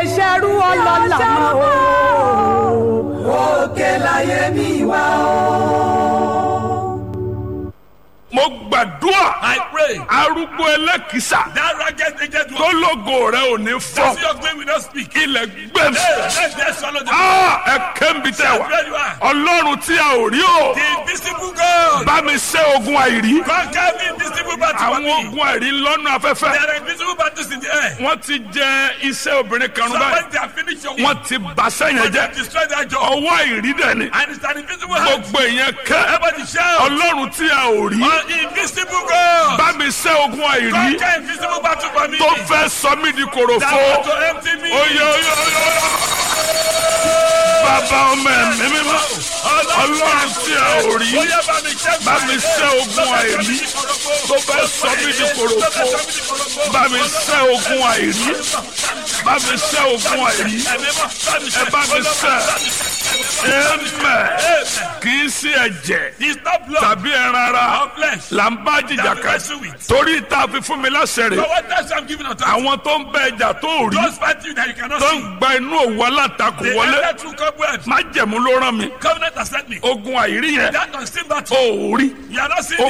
ṣerú ọlọ́lá mọ́ o. òkè láyé mi wá o. mo gbàdúrà I pray arúgbó ẹlẹ́kìsà that ragged aged tó one. lógo rẹ ò ní That's fọ́ your claim will not speak. ilẹ̀ gbẹ̀mí. Hey, let them swallow the Ah, ẹ kébi tẹ wá Where you are. ọlọ́run tí a ò rí o The invisible God. bá mi ṣẹ́ ogun àìrí Conquer the invisible battle for àwọn me. ogun àìrí lọ́nà afẹ́fẹ́ There are invisible battles in the air. wọ́n ti jẹ iṣẹ́ obìnrin kan rún báyìí Somebody they have finished your work. wọ́n ti bàṣẹ́ yẹn They jẹ́ have destroyed that job. ọwọ́ àìrí dẹ̀ ni And it's an invisible hand. gbogbo èèyàn kẹ́ Everybody shout. ọlọ́run tí a ò rí An invisible God. bá mi ṣẹ́ ogun àìrí Conquer invisible battle for me. tó fẹ́ sọ mí di That kòròfo want to empty me. oye oye oye bàbá ọmọ ẹ̀mí mímọ́ ọlọ́run tí a ò rí Oya bá mi ṣẹ́ bá mi ṣẹ́ ogun àìrí tó fẹ́ sọ mí di kòròfo bá mi ṣẹ́ ogun àìrí bá mi ṣẹ́ ogun àìrí ẹ bá mi ṣẹ́ ẹ̀mẹ̀ kì í sí ẹ̀jẹ̀ It's not blood. tàbí ẹran ara Or flesh. là ń bá jìjà kan torí tá a fi fún mi láṣẹ So rẹ̀ what else I'm giving authority? àwọn tó ń bẹ ẹja tó ò rí Those fighting that you cannot tó see. ń gba inú òwú alátakò They wọlé enter through cobwebs. má jẹ̀mú ló rán mi Covenant has sent me. ogun àìrí yẹn That unseen battle. ò rí You are not seeing ó